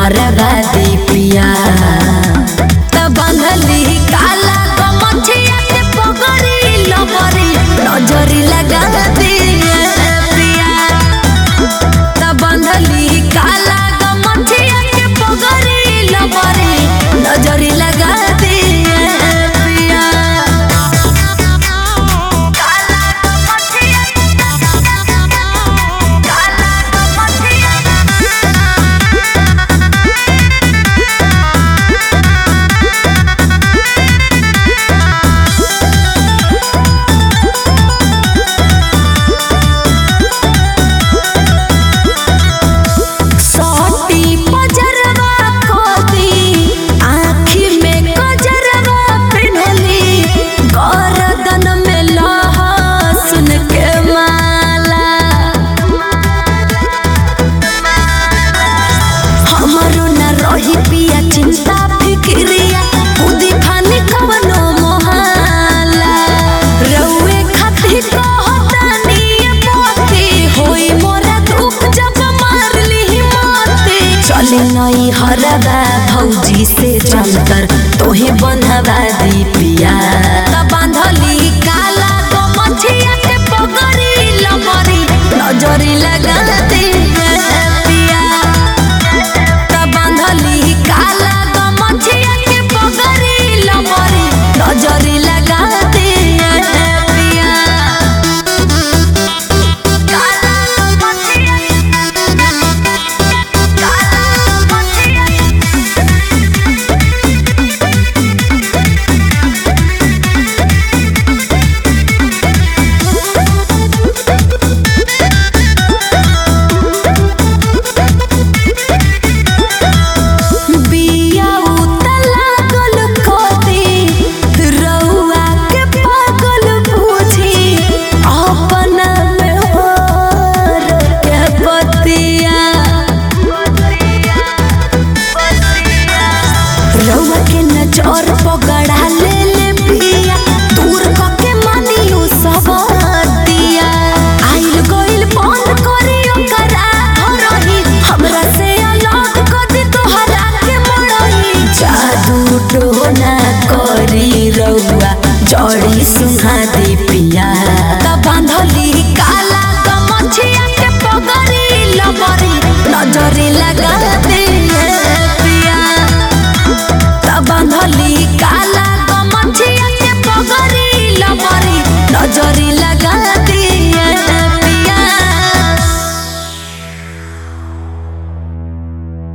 बर्बादी पिया त बंधली काला गमछिया के पगड़ी लबरी नजरी लगा दिए पिया त बंधली काला गमछिया के पगड़ी लबरी नजरी लगा दिए पिया काला गमछिया काला गमछिया सोटी पजरवा कोती आँखी में कजरवा पिन्हली गर्दन में लहसुन के माला हमरो न रही पिया चिंता फिक्रिया खुदी खानी कवनो मोहाला रउए खातिर कहतानी मोती होई मोरा दुख जब मारली मोती चली नई हरबा भौजी से चलकर तोहे बंधवा दी पिया त बांधली काला गमछिया के पगड़ी लमरी नजरी लगा दी पिया त बांधली काला गमछिया के पगड़ी लमरी नजरी लगा दिए पिया काला गमछिया काला गमछिया बिया उतला गल कोती रउआ के पागल बुझी अपन में होर के बतिया रउआ के नजर पगड़ा ले ले पिया दूर क के मानियो सब दिया आइल गइल बंद करी ओकरा धरही हमरा से अलग कर दी तोहरा के मरही जादू टोना करी रउआ जड़ी सुहा दी पिया